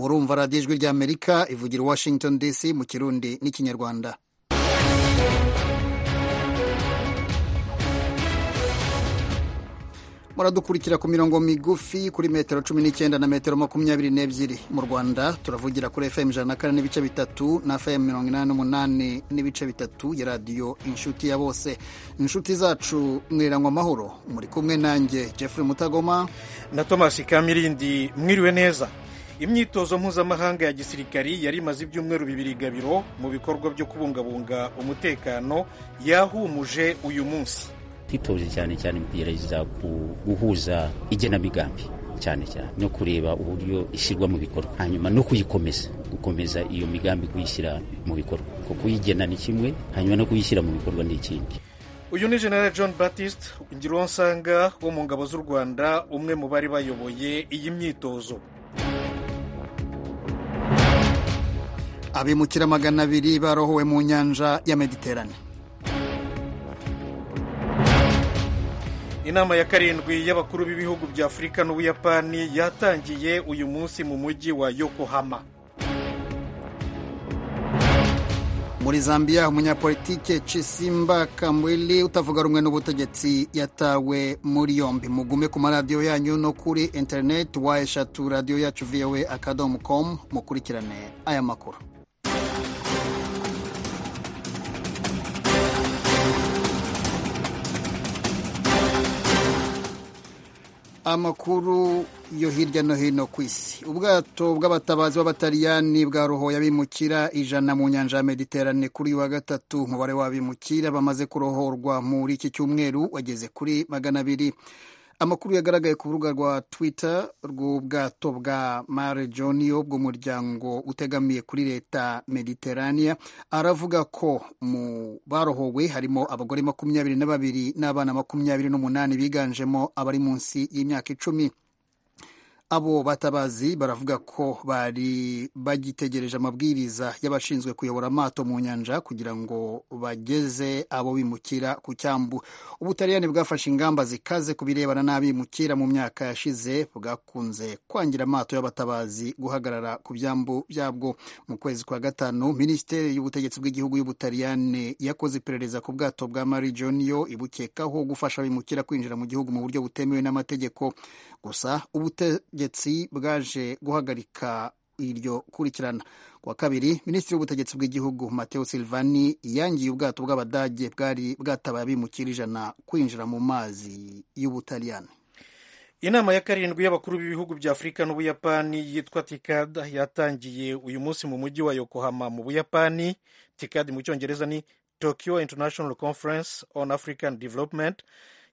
urumva radiyo ijwi ry'amerika ivugira i washington dc mu kirundi n'ikinyarwanda muradukurikira ku mirongo migufi kuri metero cumi n'icyenda na metero makumyabiri n'ebyiri mu rwanda turavugira kuri fm ijana na kane n'ibice bitatu na fm mirongo inani n'umunani n'ibice bitatu ya radiyo inshuti ya bose inshuti zacu mwirangwa amahoro muri kumwe nanjye jeffrey mutagoma na thomas kamirindi mwiriwe neza imyitozo mpuzamahanga ya gisirikari yari imaze ibyumweru bibiri gabiro mu bikorwa byo kubungabunga umutekano yahumuje uyu munsi twitoje cyane cyane mu kugerageza guhuza igenamigambi cyane cyane no kureba uburyo ishyirwa mu bikorwa hanyuma no kuyikomeza gukomeza iyo migambi kuyishyira mu bikorwa kuko kuyigena ni kimwe hanyuma no kuyishyira mu bikorwa ni ikindi uyu ni general john batiste ngironsanga wo mu ngabo z'u rwanda umwe mu bari bayoboye iyi myitozo abimukira magana abiri barohowe mu nyanja ya mediterane inama ya karindwi y'abakuru b'ibihugu bya afurika n'ubuyapani yatangiye uyu munsi mu mujyi wa yokohama muri zambia umunyapolitike cisimba kamwili utavuga rumwe n'ubutegetsi yatawe muri yombi mugume ku maradiyo yanyu no kuri interineti wa eshatu radiyo yacu voa akadomo komu mukurikirane aya makuru amakuru yo hirya no hino ku isi ubwato bw'abatabazi b'abataliyani bwarohoye abimukira ijana mu nyanja ya mediterane kuri uyu wa gatatu umubare w'abimukira bamaze kurohorwa muri iki cyumweru wageze kuri magana abiri amakuru yagaragaye ku rubuga rwa twitter rw'ubwato bwa mare joniyo bw'umuryango utegamiye kuri leta mediterania aravuga ko mu barohowe harimo abagore makumyabiri na babiri n'abana makumyabiri n'umunani biganjemo abari munsi y'imyaka icumi abo batabazi baravuga ko bari bagitegereje amabwiriza y'abashinzwe kuyobora amato mu nyanja kugira ngo bageze abo bimukira ku cyambu ubutaliyani bwafashe ingamba zikaze ku birebana n'abimukira mu myaka yashize bwakunze kwangira amato y'abatabazi guhagarara ku byambu byabwo mu kwezi kwa gatanu minisiteri y'ubutegetsi bw'igihugu y'ubutaliyani yakoze iperereza ku bwato bwa mari joniyo ibukekaho gufasha abimukira kwinjira mu gihugu mu buryo butemewe n'amategeko gusa ubute ubutegetsi bwaje guhagarika iryo kurikirana kuwa kabiri minisitiri w'ubutegetsi bw'igihugu mateo silvani yangiye ubwato bw'abadage bwari bwatabaye abimukira ijana kwinjira mu mazi y'ubutaliyani inama ya karindwi y'abakuru b'ibihugu bya afurika n'ubuyapani yitwa tikad yatangiye uyu munsi mu mujyi wa yokohama mu buyapani tikad mu cyongereza ni tokyo international conference on african development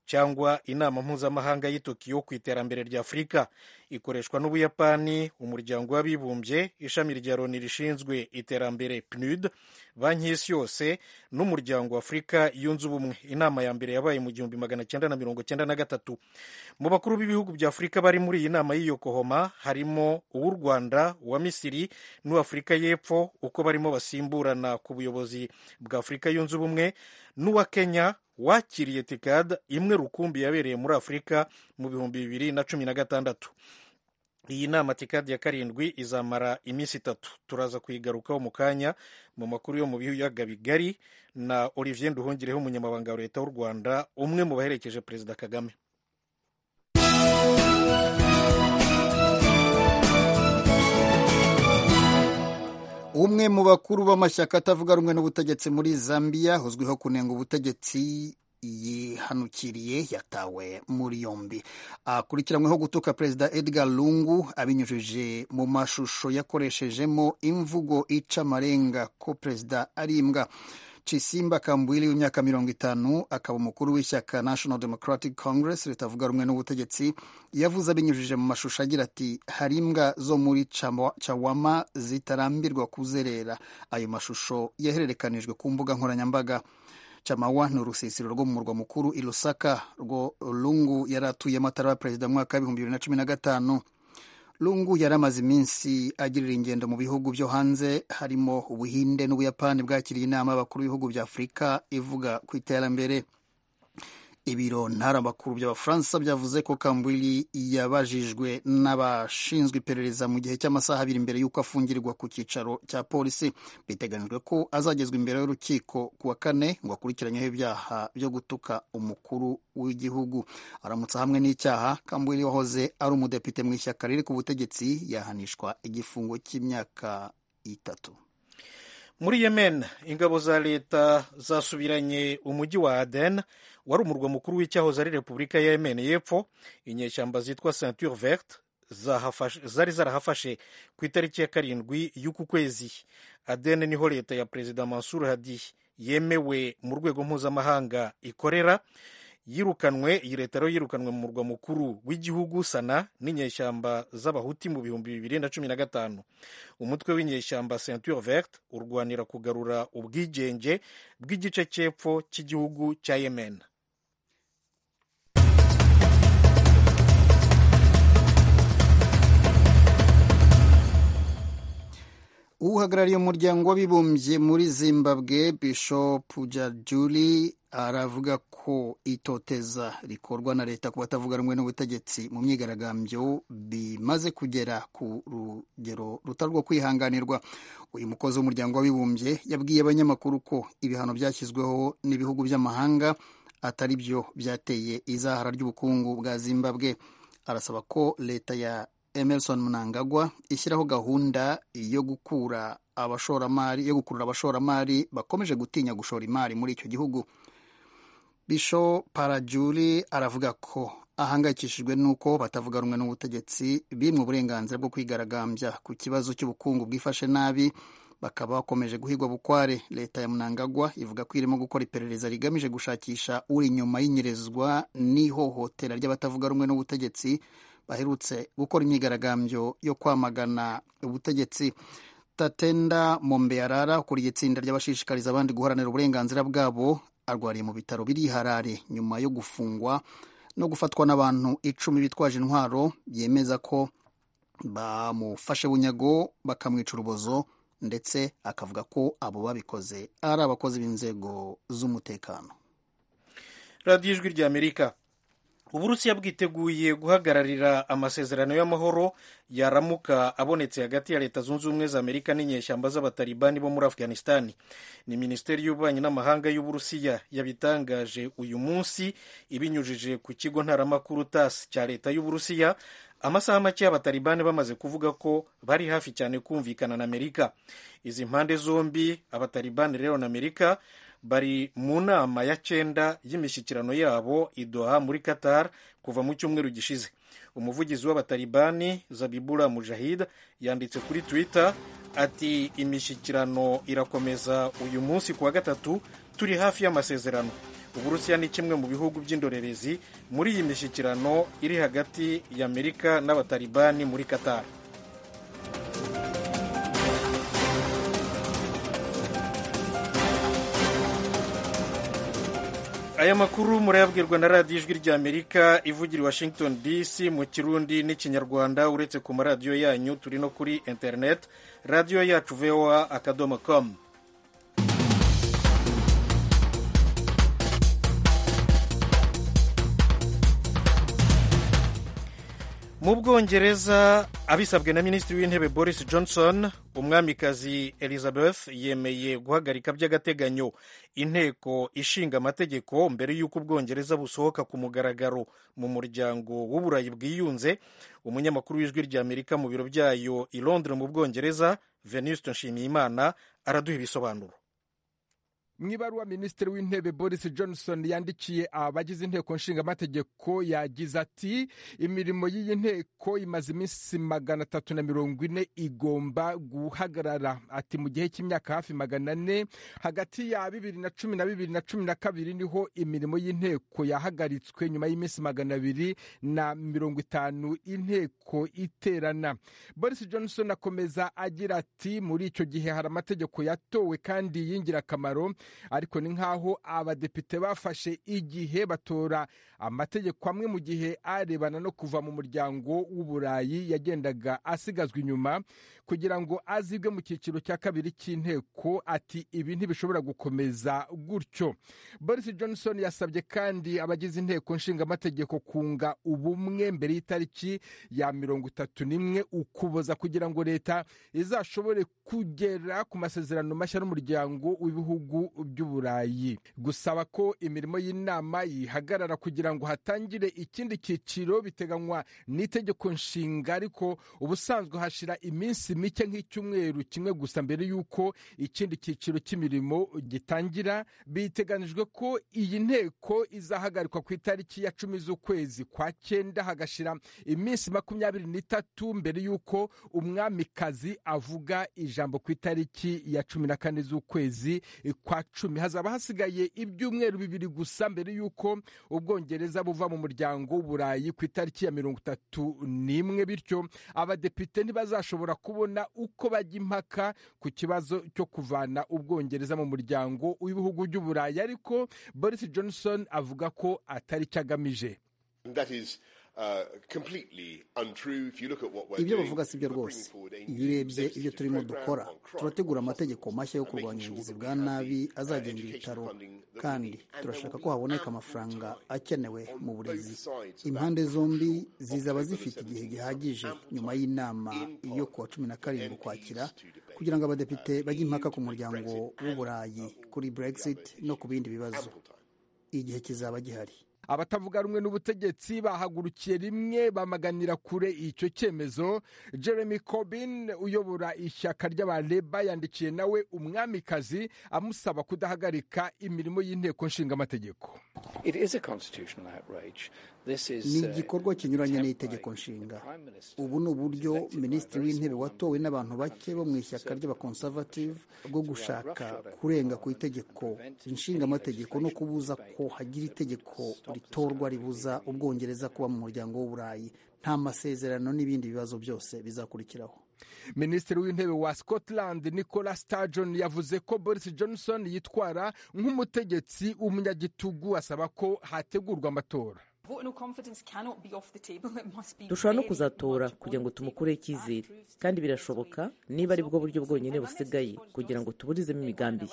cyangwa inama mpuzamahanga y'i tokiyo ku iterambere rya afurika ikoreshwa n'ubuyapani umuryango w'abibumbye ishami rya loni rishinzwe iterambere pnud banki y'isi yose n'umuryango w'afurika yunze ubumwe inama ya mbere yabaye mu gihumbi magana cyenda na mirongo cyenda na gatatu mu bakuru b'ibihugu bya afurika bari muri iyi nama y'iyokohoma harimo uw'u rwanda uwa misiri n'uw'afurika y'epfo uko barimo basimburana ku buyobozi bwa afurika yunze ubumwe n'uwa kenya wakiriye tikad imwe rukumbi yabereye muri afurika mu bihumbi bibiri na cumi na gatandatu iyi nama tikad ya karindwi izamara iminsi itatu turaza kuyigarukaho mu kanya mu makuru yo mu biyaga bigari na olivier nduhungireho umunyamabanga wa leta w'u rwanda umwe mu baherekeje perezida kagame umwe mu bakuru b'amashyaka atavuga rumwe n'ubutegetsi muri zambia uzwiho kunenga ubutegetsi yihanukiriye yatawe muri yombi akurikiranyweho gutuka perezida edgar lungu abinyujije mu mashusho yakoreshejemo imvugo ica amarenga ko perezida ari imbwa cisimba kambwili w'imyaka mirongo itanu akaba umukuru w'ishyaka national democratic congress ritavuga rumwe n'ubutegetsi yavuze abinyujije mu mashusho agira ati hari imbwa zo muri cawama zitarambirwa kuzerera ayo mashusho yahererekanijwe ku mbuga nkoranyambaga chamawa ni urusisiro rwo mu murwa mukuru i lusaka rwo lungu yari atuyemo ataraba perezida mwaka w'ibihumbi bibiri na cumi na gatanu lungu yari amaze iminsi agirira ingendo mu bihugu byo hanze harimo ubuhinde n'ubuyapani bwakiriye inama y'abakuru b'ibihugu bya afurika ivuga ku iterambere ibiro ntaramakuru by'abafaransa byavuze ko kambwili yabajijwe n'abashinzwe iperereza mu gihe cy'amasaha abiri mbere y'uko afungirwa ku cyicaro cya polisi biteganijwe ko azagezwa imbere y'urukiko ku wa kane ngo akurikiranyeho ibyaha byo gutuka umukuru w'igihugu aramutse hamwe n'icyaha kambwili wahoze ari umudepite mu ishyaka riri ku butegetsi yahanishwa igifungo cy'imyaka itatu muri yemen ingabo za leta zasubiranye umujyi wa aden wari umurwa mukuru w'icyahoze ari repubulika ya yemen y'epfo inyeshyamba zitwa ceinture verte zari zarahafashe ku itariki ya karindwi y'uku kwezi aden niho leta ya perezida mansur hadi yemewe mu rwego mpuzamahanga ikorera yirukanwe iyi leta rero yirukanwe mu murwa mukuru w'igihugu sana n'inyeshyamba z'abahuti mu bihumbi bibiri na cumi na gatanu umutwe w'inyeshyamba ceinture verte urwanira kugarura ubwigenge bw'igice cy'epfo cy'igihugu cya yemen uhagarariye umuryango w'abibumbye muri zimbabwe bishop jajuli aravuga ko itoteza rikorwa na leta ku batavuga rumwe n'ubutegetsi mu myigaragambyo bimaze kugera ku rugero rutarwo kwihanganirwa uyu mukozi w'umuryango w'abibumbye yabwiye abanyamakuru ko ibihano byashyizweho n'ibihugu by'amahanga atari byo byateye izahara ry'ubukungu bwa zimbabwe arasaba ko leta ya emerson mnangagwa ishyiraho gahunda yo gukura abashoramari yo gukurura abashoramari bakomeje gutinya gushora imari muri icyo gihugu bisho parajuri aravuga ko ahangayikishijwe n'uko batavuga rumwe n'ubutegetsi bimwe uburenganzira bwo kwigaragambya ku kibazo cy'ubukungu bwifashe nabi bakaba bakomeje guhigwa bukware leta ya munangagwa ivuga ko irimo gukora iperereza rigamije gushakisha uri inyuma y'inyerezwa n'ihohotera ry'abatavuga rumwe n'ubutegetsi baherutse gukora imyigaragambyo yo kwamagana ubutegetsi tatenda mombeyarara ukuriye itsinda ry'abashishikariza abandi guharanira uburenganzira bwabo arwariye mu bitaro biri harare nyuma yo gufungwa no gufatwa n'abantu icumi bitwaje intwaro yemeza ko bamufashe bunyago bakamwica urubozo ndetse akavuga ko abo babikoze ari abakozi b'inzego z'umutekano radiyo ijwi ry'amerika uburusiya bwiteguye guhagararira amasezerano y'amahoro yaramuka abonetse hagati ya leta zunze ubumwe za amerika n'inyeshyamba z'abatalibani bo muri afghanistan ni minisiteri y'ububanyi n'amahanga y'uburusiya yabitangaje uyu munsi ibinyujije ku kigo ntaramakuru tas cya leta y'uburusiya amasaha make abatalibani bamaze kuvuga ko bari hafi cyane kumvikana na amerika izi mpande zombi abatalibani rero na amerika bari mu nama ya cyenda y'imishyikirano yabo idoha muri qatar kuva mu cyumweru gishize umuvugizi w'abatalibani zabibura mujahid yanditse kuri twitter ati imishyikirano irakomeza uyu munsi kuwa gatatu turi hafi y'amasezerano uburusiya ni kimwe mu bihugu by'indorerezi muri iyi mishyikirano iri hagati y'amerika n'abatalibani muri qatar aya makuru murayabwirwa na radiyo ijwi ry'amerika ivugira i washington dc mu kirundi n'ikinyarwanda uretse ku maradiyo yanyu turi no kuri interineti radiyo yacu voa akadomo komu mu bwongereza abisabwe na minisitiri w'intebe boris johnson umwamikazi elizabeth yemeye guhagarika by'agateganyo inteko ishinga amategeko mbere y'uko ubwongereza busohoka ku mugaragaro mu muryango w'uburayi bwiyunze umunyamakuru w'ijwi ry'amerika mu biro byayo i londres mu bwongereza venuste nshimiyimana araduha ibisobanuro mu ibaruwa minisitiri w'intebe boris johnson yandikiye abagize inteko nshingamategeko yagize ati imirimo y'iyi nteko imaze iminsi magana atatu na mirongo ine igomba guhagarara ati mu gihe cy'imyaka hafi magana ane hagati ya bibiri na cumi na bibiri na cumi na kabiri niho imirimo y'inteko yahagaritswe nyuma y'iminsi magana abiri na mirongo itanu inteko iterana boris johnson akomeza agira ati muri icyo gihe hari amategeko yatowe kandi y'ingirakamaro ariko ni nk'aho abadepite bafashe igihe batora amategeko amwe mu gihe arebana no kuva mu muryango w'uburayi yagendaga asigazwa inyuma kugira ngo azibwe mu cyiciro cya kabiri cy'inteko ati ibi ntibishobora gukomeza gutyo boris johnson yasabye kandi abagize inteko nshingamategeko kunga ubumwe mbere y'itariki ya mirongo itatu n'imwe ukuboza kugira ngo leta izashobore kugera ku masezerano mashya n'umuryango w'ibihugu by'uburayi gusaba ko imirimo y'inama yihagarara kugira ngo hatangire ikindi cyiciro biteganywa n'itegeko nshinga ariko ubusanzwe hashira iminsi mike nk'icyumweru kimwe gusa mbere y'uko ikindi cyiciro cy'imirimo gitangira biteganijwe ko iyi nteko izahagarikwa ku itariki ya cumi z'ukwezi kwa cyenda hagashira iminsi makumyabiri n'itatu mbere y'uko umwamikazi avuga ijambo ku itariki ya cumi na kane z'ukwezi kwa cumi hazaba hasigaye ibyumweru bibiri gusa mbere y'uko ubwongereza buva mu muryango w'uburayi ku itariki ya mirongo itatu n'imwe bityo abadepite ntibazashobora kubona uko bajya impaka ku kibazo cyo kuvana ubwongereza mu muryango w'ibihugu by'uburayi ariko boris johnson avuga ko atari cyo agamije That is uh, completely untrue. If you look at what we're ibyo doing, bavuga si byo we're bringing rwose forward a iyo urebye legislative ibyo turimo program dukora on crime, turategura on amategeko hospitals, mashya yo and kurwanya making ubugizi sure bwa that we have nabi the, uh, azagenga education ibitaro funding that we kandi need. And turashaka there ko will be haboneka ample amafaranga time akenewe on mu both burezi sides of that impande zombi controversial zizaba October the zifite igihe 17th gihagije ample nyuma time y'inama in yo Parliament kuwa cumi na for karindwi MPs ukwakira to debate, kugira ngo abadepite uh, the bajye impaka EU ku to make muryango Brexit and, w'uburayi uh, kuri all the brexit other no ku issues. bindi bibazo Ample time. igihe kizaba gihari abatavuga rumwe n'ubutegetsi bahagurukiye rimwe bamaganira kure icyo cyemezo jeremy corbyn uyobora ishyaka ry'abareba yandikiye nawe umwamikazi amusaba kudahagarika imirimo y'inteko nshingamategeko It is a constitutional outrage. This ni is uh, igikorwa kinyuranye template n'itegeko the nshinga Prime Minister ubu ni uburyo is elected by a minisitiri very w'intebe small watowe number n'abantu of bake bo countries mu to ishyaka serve the ry'abakonservative constitution, bwo to run gushaka roughshod over kurenga ku parliament and itegeko prevent any nshingamategeko no legislation or kubuza debate ko hagira that would itegeko stop this ritorwa country ribuza being EU. ubwongereza kuba mu muryango w'uburayi nta masezerano n'ibindi bibazo byose bizakurikiraho minisitiri w'intebe wa scotland nicola sturgeon yavuze ko boris johnson yitwara nk'umutegetsi w'umunyagitugu asaba ko hategurwa amatora dushobora no kuzatora kugira ngo tumukureho icyizere kandi birashoboka niba ari bwo buryo bwonyine busigaye kugira ngo tuburizemo imigambi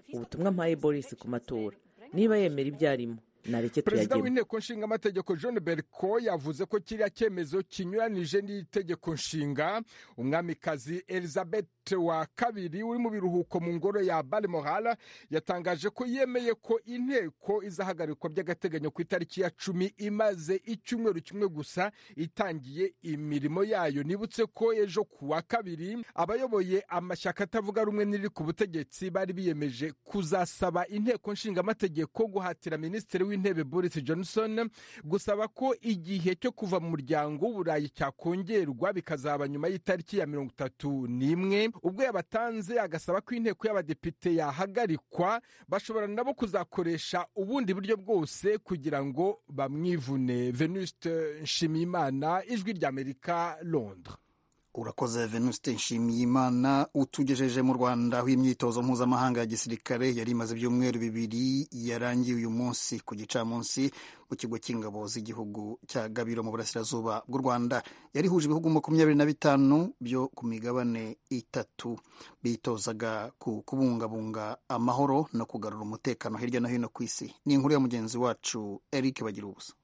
ye ubutumwa mpaye boris ku matora niba yemera ibyo arimo nareke perezida tuyagemo w'inteko nshingamategeko john berko yavuze ko kiriya cyemezo kinyuranije n'itegeko nshinga umwamikazi elizabeth wa kabiri uri mu biruhuko mu ngoro ya balmoral yatangaje ko yemeye ko inteko izahagarikwa by'agateganyo ku itariki ya cumi imaze icyumweru kimwe gusa itangiye imirimo yayo nibutse ko ejo ku wa kabiri abayoboye amashyaka atavuga rumwe n'iri ku butegetsi bari biyemeje kuzasaba inteko nshingamategeko guhatira minisitiri w'intebe boris johnson gusaba ko igihe cyo kuva mu muryango w'uburayi cyakongerwa bikazaba nyuma y'itariki ya mirongo itatu n'imwe ubwo yabatanze agasaba ko inteko y'abadepite yahagarikwa bashobora nabo kuzakoresha ubundi buryo bwose kugira ngo bamwivune venuste nshimiyimana ijwi ry'amerika londres urakoze venuste nshimiyimana utugejeje mu rwanda aho imyitozo mpuzamahanga ya gisirikare yari imaze ibyumweru bibiri yarangiye uyu munsi ku gicamunsi mu kigo cy'ingabo z'igihugu cya gabiro mu burasirazuba bw'u rwanda yari ihuje ibihugu makumyabiri na bitanu byo ku migabane itatu bitozaga ku kubungabunga amahoro no kugarura umutekano hirya no hino ku isi ni inkuru ya mugenzi wacu eric bagira ubusa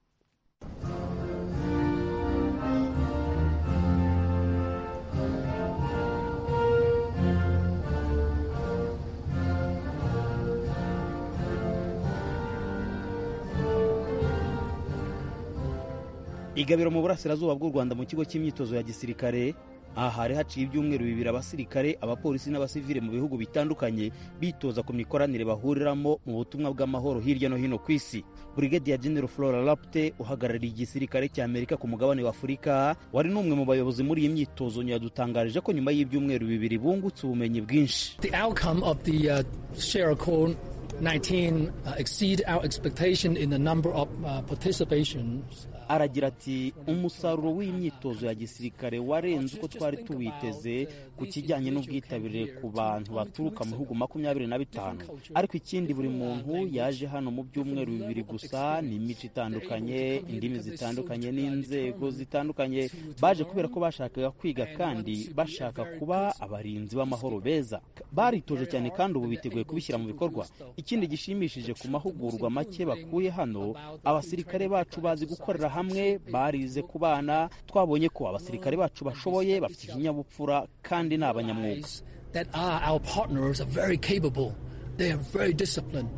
igabiro mu burasirazuba bw'u rwanda mu kigo cy'imyitozo ya gisirikare aha hari haciye ibyumweru bibiri abasirikare abapolisi n'abasivile mu bihugu bitandukanye bitoza ku mikoranire bahuriramo mu butumwa bw'amahoro hirya no hino ku isi brigadier general flora lapte uhagarariye igisirikare cya amerika ku mugabane wa afurika wari n'umwe mu bayobozi muri iyi myitozo yadutangarije ko nyuma y'ibyumweru bibiri bungutse ubumenyi bwinshi The outcome of the uh, Sierra Leone 19 uh, exceed our expectation in the number of uh, participations. aragira ati umusaruro w'imyitozo ya gisirikare warenze uko twari tuwiteze ku kijyanye n'ubwitabire ku bantu baturuka mu bihugu makumyabiri na bitanu ariko ikindi buri muntu yaje hano mu byumweru bibiri gusa ni imico itandukanye indimi zitandukanye n'inzego zitandukanye baje kubera ko bashakaga kwiga kandi bashaka kuba abarinzi b'amahoro beza baritoje cyane kandi ubu biteguye kubishyira mu bikorwa ikindi gishimishije ku mahugurwa make bakuye hano abasirikare bacu bazi gukorera hamwe barize kubana twabonye ko abasirikare bacu bashoboye bafite ikinyabupfura kandi ni abanyamwuga That are our partners are very capable, they are very disciplined,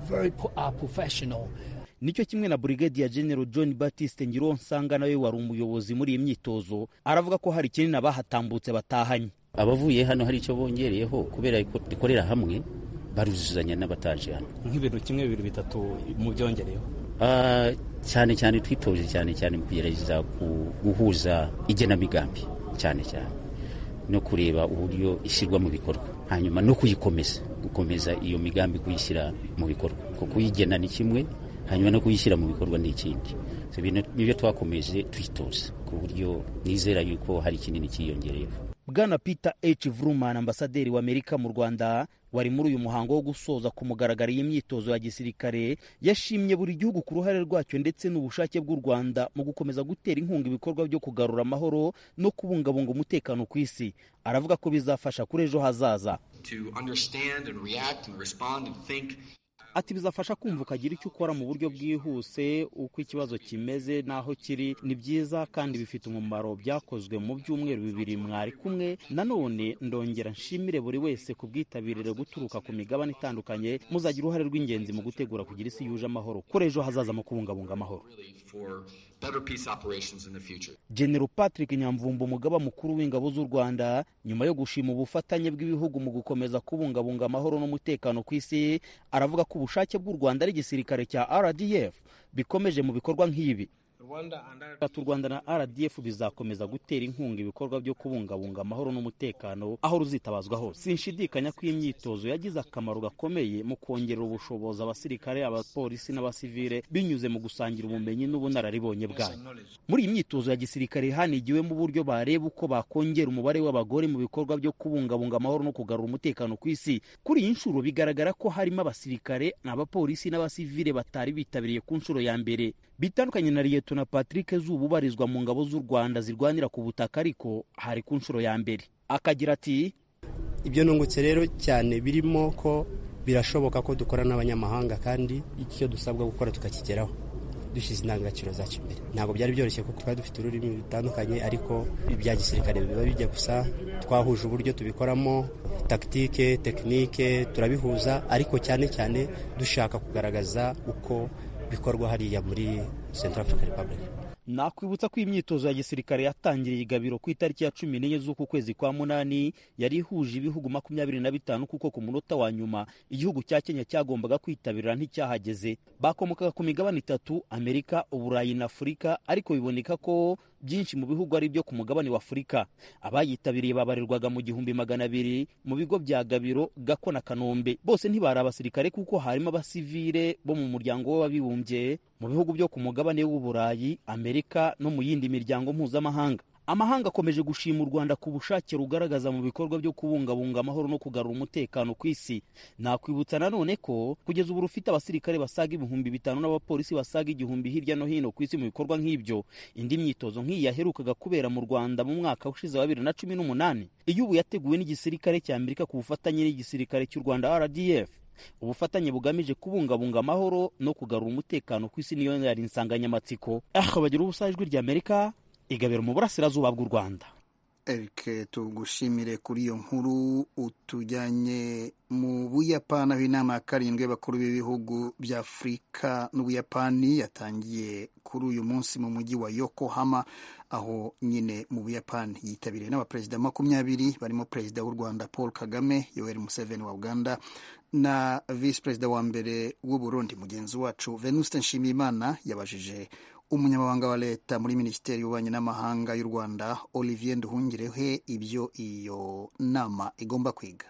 very po- are professional. nicyo kimwe na Brigadier General John Baptiste Ngironsanga nawe wari umuyobozi muri iyi myitozo aravuga ko hari kinini abahatambutse batahanye abavuye hano hari icyo bongereyeho kubera ko dukorera hamwe baruzuzanya n'abataje hano nk'ibintu kimwe bibiri bitatu mu byongereyeho Ah, cyane cyane twitoje cyane cyane mu kugerageza ku- guhuza igenamigambi cyane cyane no kureba uburyo ishyirwa mu bikorwa hanyuma no kuyikomeza gukomeza iyo migambi kuyishyira mu bikorwa kuko kuyigena ni kimwe hanyuma no kuyishyira mu bikorwa ni ikindi So, ibi ni- nibyo twakomeje twitoza ku buryo nizera yuko hari kinini cyiyongereyeho Bwana Peter H. Vrooman ambasaderi w'Amerika mu Rwanda wari muri uyu muhango wo gusoza ku mugaragaro iyi myitozo ya gisirikare yashimye buri gihugu ku ruhare rwacyo ndetse n'ubushake bw'u Rwanda mu gukomeza gutera inkunga ibikorwa byo kugarura amahoro no kubungabunga umutekano ku isi aravuga ko bizafasha kuri ejo hazaza to understand and react and respond and think ati bizafasha kumva ukagira icyo ukora mu buryo bwihuse uko ikibazo kimeze n'aho kiri ni byiza kandi bifite umumaro byakozwe mu byumweru bibiri mwari kumwe nanone ndongera nshimire buri wese ku bwitabirire guturuka ku migabane itandukanye muzagira uruhare rw'ingenzi mu gutegura kugira isi yuje amahoro kuri ejo hazaza mu kubungabunga amahoro for better peace operations in the future. General Patrick Nyamvumba umugaba mukuru w'ingabo z'u Rwanda nyuma yo gushima ubufatanye bw'ibihugu mu gukomeza kubungabunga amahoro n'umutekano ku isi aravuga ko ubushake bw'u Rwanda ari igisirikare cya RDF bikomeje mu bikorwa nk'ibi Ati, u Rwanda na RDF bizakomeza gutera inkunga ibikorwa byo kubungabunga amahoro n'umutekano aho ruzitabazwa hose sinshidikanya ko iyi myitozo yagize akamaro gakomeye mu kongerera ubushobozi abasirikare abapolisi n'abasivile binyuze mu gusangira ubumenyi n'ubunararibonye bwanyu muri iyi myitozo ya gisirikare hanigiwemo uburyo bareba uko bakongera umubare w'abagore mu bikorwa byo kubungabunga amahoro no kugarura umutekano ku isi kuri iyi nshuro bigaragara ko harimo abasirikare abapolisi n'abasivile batari bitabiriye ku nshuro ya mbere bitandukanye na liyetona patrick zuba ubarizwa mu ngabo z'u rwanda zirwanira ku butaka ariko hari ku nshuro ya mbere akagira ati ibyo nungutse rero cyane birimo ko birashoboka ko dukora n'abanyamahanga kandi icyo dusabwa gukora tukakigeraho dushyize indangagaciro zacu imbere ntabwo byari byoroshye kuko twari dufite ururimi rutandukanye ariko ibya gisirikare biba bijya gusa twahuje uburyo tubikoramo takitike tekinike turabihuza ariko cyane cyane dushaka kugaragaza uko bikorwa hariya muri Central African Republic nakwibutsa ko imyitozo ya gisirikare yatangiriye igabiro ku itariki ya cumi n'enye z'uku kwezi kwa munani yari ihuje ibihugu makumyabiri na bitanu kuko ku munota wa nyuma igihugu cya kenya cyagombaga kwitabira nticyahageze bakomokaga ku migabane itatu amerika uburayi na afurika ariko biboneka ko byinshi mu bihugu ari ibyo ku mugabane wa afurika abayitabiriye babarirwaga mu gihumbi magana abiri mu bigo bya gabiro gako na kanombe bose ntibari abasirikare kuko harimo abasivile bo mu muryango w'abibumbye mu bihugu byo ku mugabane w'uburayi amerika no mu yindi miryango mpuzamahanga amahanga akomeje gushima u rwanda ku bushake rugaragaza mu bikorwa byo kubungabunga amahoro no kugarura umutekano ku isi nakwibutsa nanone ko kugeza ubu rufite abasirikare basaga ibihumbi bitanu n'abapolisi basaga igihumbi hirya no hino ku isi mu bikorwa nk'ibyo indi myitozo nk'iyi yaherukaga kubera mu rwanda mu mwaka ushize wa bibiri na cumi n'umunani iyo ubu yateguwe n'igisirikare cya amerika ku bufatanye n'igisirikare cy'u rwanda rdf ubufatanye bugamije kubungabunga amahoro no kugarura umutekano ku isi niyo yari insanganyamatsiko aho bagira ubusa ijwi rya amerika igabiro mu burasirazuba bw'u rwanda Eric tugushimire kuri iyo nkuru utujyanye mu Buyapani aho inama ya karindwi y'abakuru b'ibihugu bya Afurika n'Ubuyapani yatangiye kuri uyu munsi mu mujyi wa Yokohama aho nyine mu Buyapani yitabiriwe n'abaperezida makumyabiri barimo perezida w'u Rwanda Paul Kagame Yoweri Museveni wa Uganda na visi perezida wa mbere w'u Burundi mugenzi wacu Venuste Nshimiyimana yabajije umunyamabanga wa leta muri minisiteri y'ububanyi n'amahanga y'u rwanda olivier nduhungirehe ibyo iyo nama igomba kwiga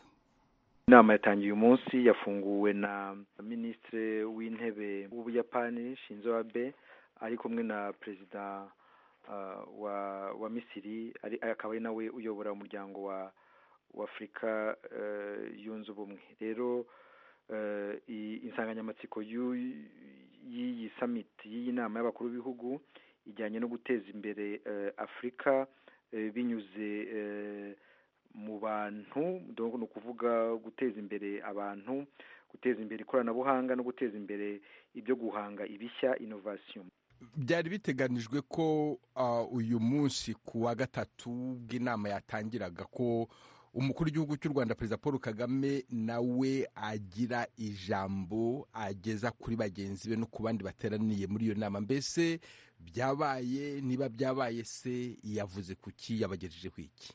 inama yatangiye uyu munsi yafunguwe na minisitiri w'intebe w'ubuyapani shinzo abe ari kumwe na perezida uh, wa wa misiri ari akaba ari nawe uyobora umuryango wa w'afurika uh, yunze ubumwe rero uh, insanganyamatsiko y'iyi summit y'iyi nama y'abakuru b'ibihugu ijyanye no guteza imbere uh, afurika uh, binyuze uh, mu bantu ni ukuvuga guteza imbere abantu guteza imbere ikoranabuhanga no guteza imbere ibyo guhanga ibishya inovasiyo byari biteganijwe ko uyu munsi ku wa gatatu bw'inama yatangiraga ko umukuru w'igihugu cy'u rwanda perezida paul kagame nawe agira ijambo ageza kuri bagenzi be no ku bandi bateraniye muri iyo nama mbese byabaye niba byabaye se yavuze ku ki yabagejejeho iki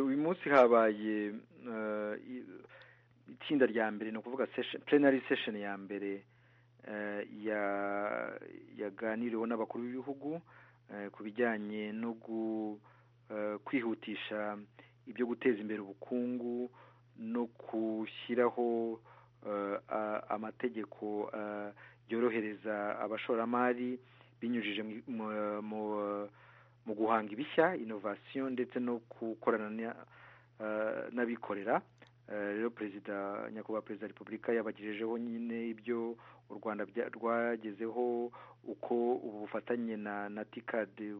uyu munsi habaye itsinda rya mbere ni ukuvuga plenary session ya mbere yaganiriweho n'abakuru b'ibihugu ku bijyanye no kwihutisha ibyo guteza imbere ubukungu no gushyiraho amategeko yorohereza abashoramari binyujije mu mu guhanga ibishya inovasiyo ndetse no gukorana n'abikorera rero perezida nyakubahwa perezida wa repubulika yabagejejeho nyine ibyo u rwanda rwagezeho uko ubu bufatanye na na tikadi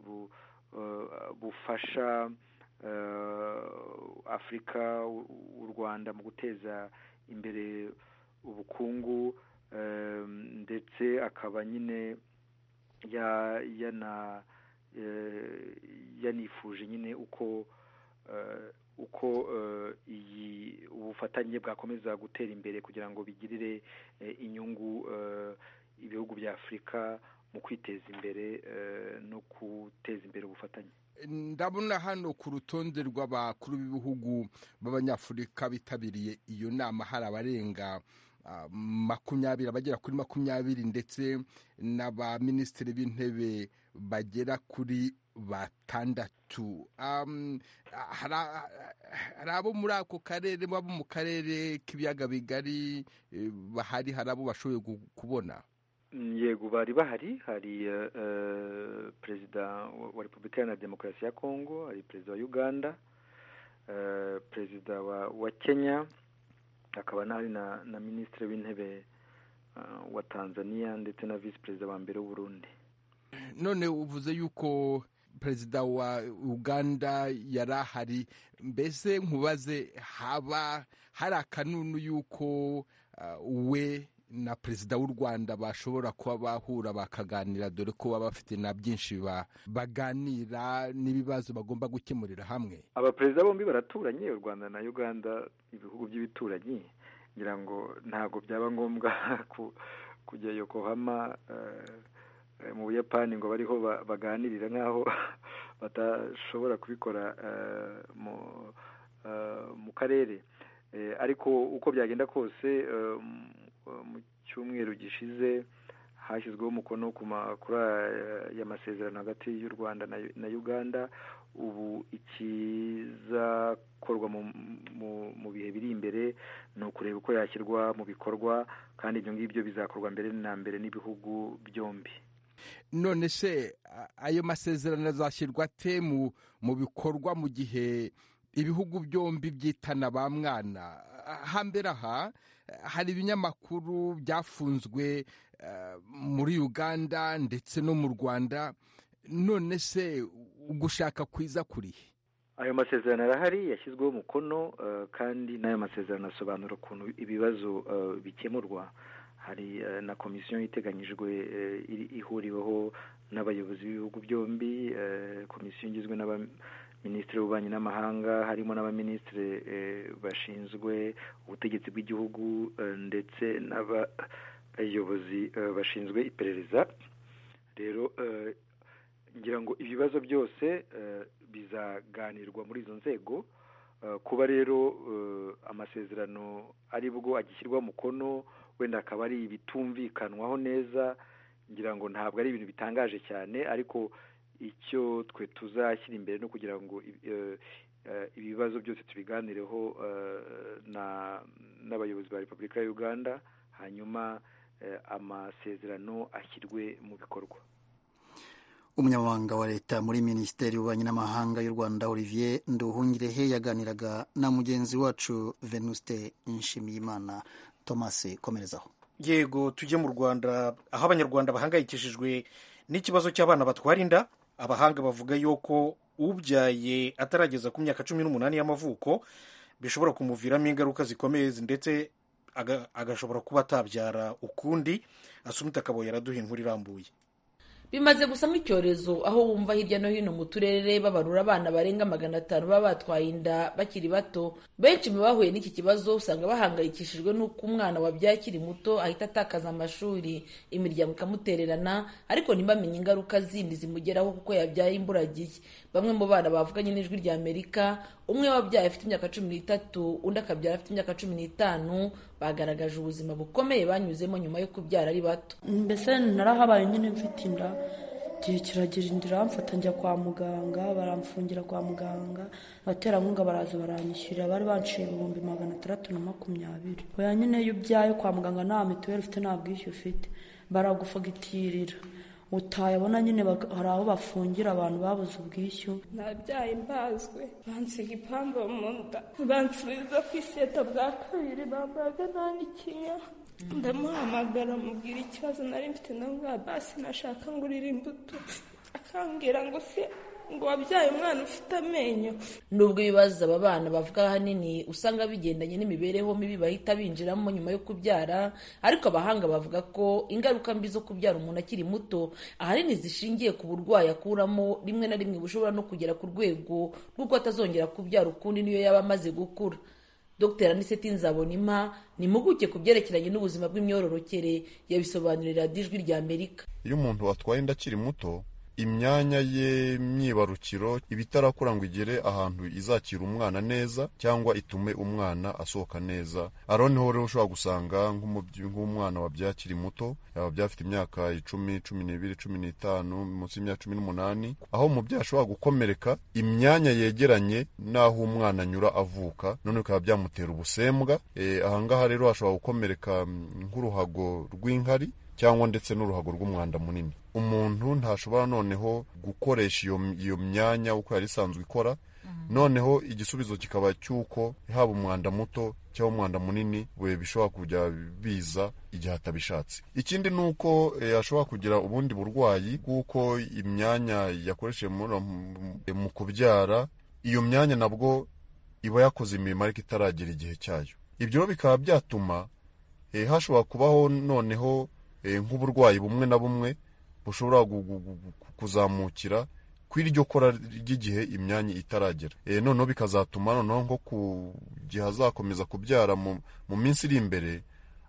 bufasha afurika u rwanda mu guteza imbere ubukungu ndetse akaba nyine yana yanifuje nyine uko uko iyi ubufatanye bwakomeza gutera imbere kugira ngo bigirire inyungu ibihugu bya afurika mu kwiteza imbere no guteza imbere ubufatanye ndabona hano ku rutonde rw'abakuru b'ibihugu b'abanyafurika bitabiriye iyo nama hari abarenga makumyabiri abagera kuri makumyabiri ndetse n'abaminisitiri b'intebe bagera kuri batandatu hari abo muri ako karere baba mu karere k'ibiyaga bigari bahari hari abo bashoboye kubona yego bari bahari hari perezida wa repubulika iharanira demokarasi ya kongo hari perezida wa uganda perezida wa kenya hakaba n'ahari na na minisitiri w'intebe wa tanzania ndetse na visi perezida wa mbere w'uburundi none uvuze yuko perezida wa uganda yari ahari mbese nkubaze haba hari akanunu y'uko we na perezida w'u rwanda bashobora kuba bahura bakaganira dore ko baba bafite na byinshi baganira n'ibibazo bagomba gukemurira hamwe abaperezida bombi baraturanye u rwanda na uganda ibihugu by'ibituranyi ngira ngo ntabwo byaba ngombwa kujya yokohama mu buyapani ngo bariho baganirira nk'aho batashobora kubikora mu karere ariko uko byagenda kose mu cyumweru gishize hashyizweho umukono ku makuru y'amasezerano hagati y'u rwanda na uganda ubu ikizakorwa mu bihe biri imbere ni ukureba uko yashyirwa mu bikorwa kandi ibyo ngibyo bizakorwa mbere na mbere n'ibihugu byombi none se ayo masezerano azashyirwa ate mu bikorwa mu gihe ibihugu byombi byitana ba mwana hambere aha hari ibinyamakuru byafunzwe muri uganda ndetse no mu rwanda none se gushaka kwiza kurihe ayo masezerano arahari yashyizweho umukono kandi n'ayo masezerano asobanura ukuntu ibibazo bikemurwa hari na komisiyo iteganyijwe ihuriweho n'abayobozi b'ibihugu byombi komisiyo igizwe n'aba minisitiri w'ububanyi n'amahanga harimo n'abaminisitiri bashinzwe ubutegetsi bw'igihugu ndetse n'abayobozi bashinzwe iperereza rero ngira ngo ibibazo byose bizaganirwa muri izo nzego kuba rero amasezerano ari bwo agishyirwa umukono wenda akaba ari ibitumvikanwaho neza ngira ngo ntabwo ari ibintu bitangaje cyane ariko icyo twe tuzashyira imbere no kugira ngo ibibazo byose tubiganireho n'abayobozi ba repubulika ya uganda hanyuma amasezerano ashyirwe mu bikorwa umunyamabanga wa leta muri minisiteri y'ububanyi n'amahanga y'u rwanda olivier nduhungirehe yaganiraga na mugenzi wacu venuste nshimiyimana thomas komerezaho yego tujye mu rwanda aho abanyarwanda bahangayikishijwe n'ikibazo cy'abana batwara inda abahanga bavuga yuko ubyaye atarageza ku myaka cumi n'umunani y'amavuko bishobora kumuviramo ingaruka zikomeye ndetse agashobora kuba atabyara ukundi asumita akaba yaraduha inkuru irambuye bimaze gusamo icyorezo aho wumva hirya no hino mu turere babarura abana barenga magana atanu baba batwaye inda bakiri bato benshi mu bahuye n'iki kibazo usanga bahangayikishijwe n'uko umwana wabyaye akiri muto ahita atakaza amashuri imiryango ikamutererana ariko ntibamenye ingaruka zindi zimugeraho kuko yabyaye imburagihe bamwe mu bana bavuganye n'ijwi rya amerika umwe wabyaye afite imyaka cumi n'itatu undi akabyara afite imyaka cumi n'itanu bagaragaje ubuzima bukomeye banyuzemo nyuma yo kubyara ari bato mbese narahabaye nyine mfite inda igihe kiragira inda iramfata njya kwa muganga baramfungira kwa muganga abaterankunga baraza baranyishyurira bari banciye ibihumbi magana atandatu na makumyabiri oya nyine iyo ubyaye kwa muganga nta mituweli ufite nta bwishyu ufite baragufagitirira utayabona nyine hari aho bafungira abantu babuze ubwishyu nabyaye mbazwe bansiga ipamba mu nda bansubiza ku iseta bwa kabiri bambaga nta n'ikinya ndamuhamagara mubwira ikibazo nari mfite na bwa basi nashaka ngo urire imbuto akambwira ngo se ngo wabyaye umwana ufite amenyo nubwo ibibazo aba bana bavuga ahanini usanga bigendanye n'imibereho mibi bahita binjiramo nyuma yo kubyara ariko abahanga bavuga ko ingaruka mbi zo kubyara umuntu akiri muto ahanini zishingiye ku burwayi akuramo rimwe na rimwe bushobora no kugera ku rwego rw'uko atazongera kubyara ukundi niyo yaba amaze gukura dr aniseti nzabonima ni impuguke ku byerekeranye n'ubuzima bw'imyororokere yabisobanurira ijwi rya amerika iyo umuntu watwaye inda akiri muto imyanya ye myibarukiro iba itarakura ngo igere ahantu izakira umwana neza cyangwa itume umwana asohoka neza ariho niho rero ushobora gusanga nk'umwana wabyaye akiri muto yababyaye afite imyaka icumi cumi n'ibiri cumi n'itanu munsi y'imyaka cumi n'umunani aho umubyeyi ashobora gukomereka imyanya yegeranye n'aho umwana anyura avuka none bikaba byamutera ubusembwa ahangaha rero hashobora gukomereka nk'uruhago rw'inkari cyangwa ndetse n'uruhago rw'umwanda munini umuntu ntashobora noneho gukoresha iyo myanya uko yari isanzwe ikora noneho igisubizo kikaba cy'uko haba umwanda muto cyangwa umwanda munini we bishobora kujya biza igihe atabishatse ikindi ni uko ashobora kugira ubundi burwayi bw'uko imyanya yakoresheje mu kubyara iyo myanya nabwo iba yakoze imirimo ariko itaragera igihe cyayo ibyo bikaba byatuma hashobora kubaho noneho nk'uburwayi bumwe na bumwe bushobora kuzamukira ku iryo kora ry'igihe imyanya itaragera noneho bikazatuma noneho nko ku gihe azakomeza kubyara mu minsi iri imbere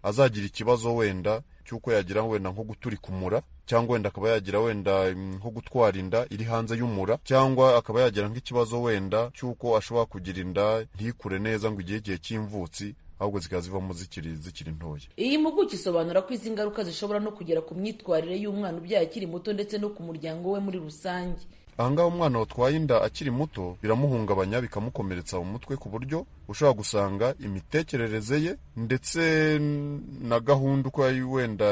azagira ikibazo wenda cy'uko yagira wenda nko guturika umura cyangwa wenda akaba yagira wenda nko gutwara inda iri hanze y'umura cyangwa akaba yagira nk'ikibazo wenda cy'uko ashobora kugira inda ntikure neza ngo igihe igihe cy'imvutsi ahubwo zikaba zivamo zikiri zikiri ntoya iyi mpuguke isobanura ko izi ngaruka zishobora no kugera ku myitwarire y'umwana ubyaye akiri muto ndetse no ku muryango we muri rusange ahangaha umwana watwaye inda akiri muto biramuhungabanya bikamukomeretsa mu mutwe ku buryo ushobora gusanga imitekerereze ye ndetse na gahunda uko yari wenda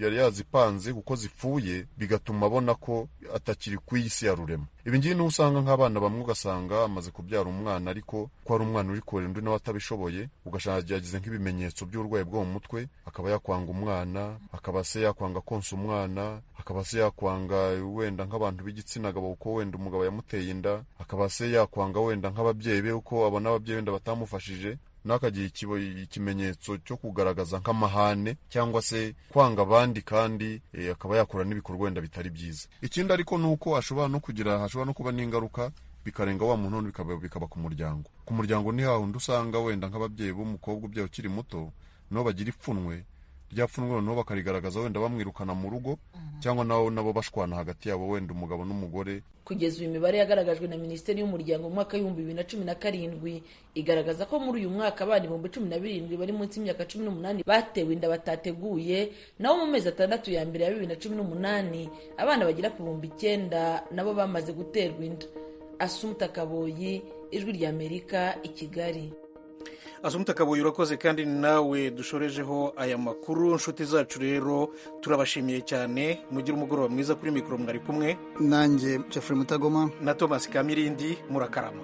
yari yazipanze kuko zipfuye bigatuma abona ko atakiri ku isi ya rurema ibi ngibi niho usanga nk'abana bamwe ugasanga amaze kubyara umwana ariko ko ari umwana uri kurera undi nawe atabishoboye ugasanga yagize nk'ibimenyetso by'uburwayi bwo mu mutwe akaba yakwanga umwana akaba se yakwanga konsa umwana akaba se yakwanga wenda nk'abantu b'igitsina gabo kuko wenda umugabo yamuteye inda akaba se yakwanga wenda nk'ababyeyi be uko abona ababyeyi wenda batamufashije n'akagira ikimenyetso cyo kugaragaza nk'amahane cyangwa se kwanga abandi kandi akaba yakora n'ibikorwa wenda bitari byiza ikindi ariko ni uko ashobora no kugira hashobora no kuba n'ingaruka bikarenga wa muntu bikaba ku muryango ku muryango ni hahandi usanga wenda nk'ababyeyi b'umukobwa ubyaye ukiri muto nabo bagira ipfunwe ryapfunwe noneho bakarigaragaza wenda bamwirukana mu rugo cyangwa nabo nabo bashwana hagati yabo wenda umugabo n'umugore kugeza ubu imibare yagaragajwe na minisiteri y'umuryango mu mwaka w'ibihumbi bibiri na cumi na karindwi igaragaza ko muri uyu mwaka abana ibihumbi cumi na birindwi bari munsi y'imyaka cumi n'umunani batewe inda batateguye naho mu mezi atandatu ya mbere ya bibiri na cumi n'umunani abana bagera ku bihumbi icyenda nabo bamaze guterwa inda asumuta kaboyi ijwi rya amerika i kigali asumuta kabuye urakoze kandi ni nawe dushorejeho aya makuru inshuti zacu rero turabashimiye cyane mugire umugoroba mwiza kuri mikoro mwari kumwe nanjye jeffrey mutagoma na thomas kamirindi murakarama